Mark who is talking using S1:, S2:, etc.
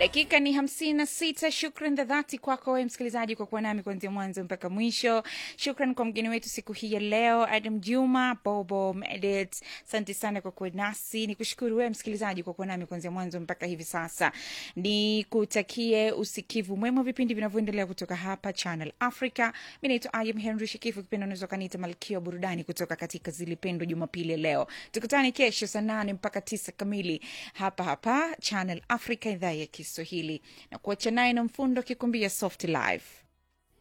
S1: dakika ni hamsini na sita shukran za dhati kwako wewe msikilizaji kwa kuwa nami kuanzia mwanzo mpaka mwisho shukran kwa mgeni wetu siku hii ya leo adam juma bobo medit asante sana kwa kuwa nasi ni kushukuru wewe msikilizaji kwa kuwa nami kuanzia mwanzo mpaka hivi sasa ni kutakie usikivu mwema wa vipindi vinavyoendelea kutoka hapa channel africa mi naitwa ayam henry shikifu kipindi unaweza ukaniita malkia wa burudani kutoka katika zilipendo jumapili ya leo tukutane kesho saa nane mpaka tisa kamili hapa hapa channel africa idhaa ya kiswahili na kuacha naye na mfundo akikumbia soft life